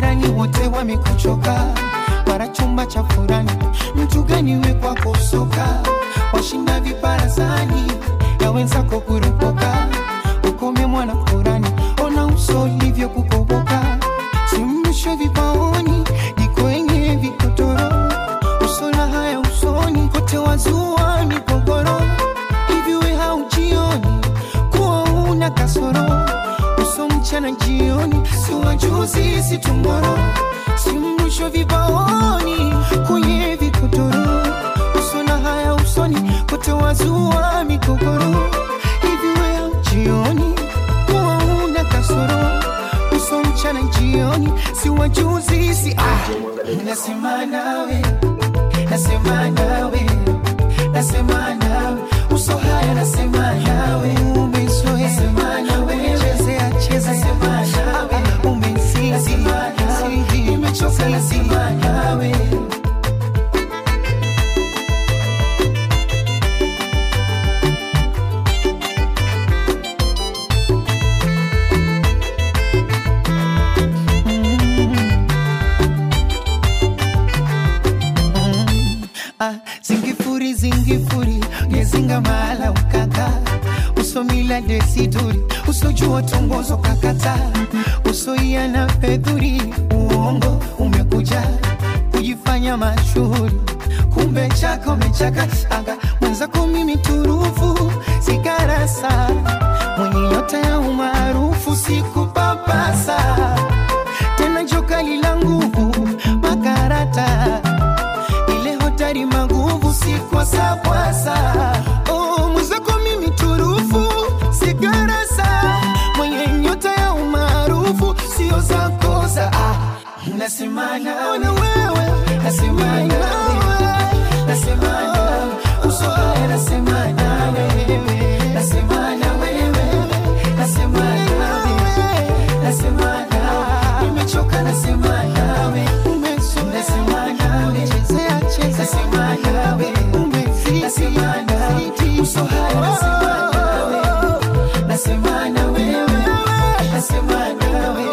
majirani wote wamekuchoka, mara chumba cha furani, mtu gani we kwako soka, washinda viparasani ya wenzako kuropoka, ukome mwana Kurani, ona uso ulivyo kukoboka, simmisho vipaoni jiko yenye vikotoro, uso na haya usoni kote wazua migogoro, hivi we haujioni kuwa una kasoro uso mchana jioni, si wajuzi si tomorrow, si mwisho vibaoni kwenye vikotoro, uso na haya usoni kote wazua migogoro, hivi wewe jioni kuwa una kasoro, uso mchana jioni, si wajuzi si ah, nasema nawe, nasema nawe, nasema nawe, uso haya nasema nawe, umezoea nasema nawe, chezea chezea, nasema nawe, umesizi nimechoka, nasema nawe. Ah, zingifuri zingifuri ngezinga mahala ukaka usomila desiduri usojua tongozo kakata usoia na fedhuri uongo umekuja kujifanya mashuhuri kumbe chako mechaka aga mwenzako mimi turufu sigarasa mwenye nyota ya umaarufu sikupapasa tena jokali la nguvu makarata ile hotari maguvu si kwa sakwasa oh, mwenzako mimi turufu sigarasa mwenye nyota ya umaarufu sio za kosa ah, nasema nawe wewe nasema nawe nasema nawe uso haya nasema nawe nasema na wewe nasema nawe nasema nawe nimechoka nasema nawe umezoea nasema nawe chezea cheza nasema nawe umezidi nasema nawe uso haya nasema nawe nasema na wewe nasema nawe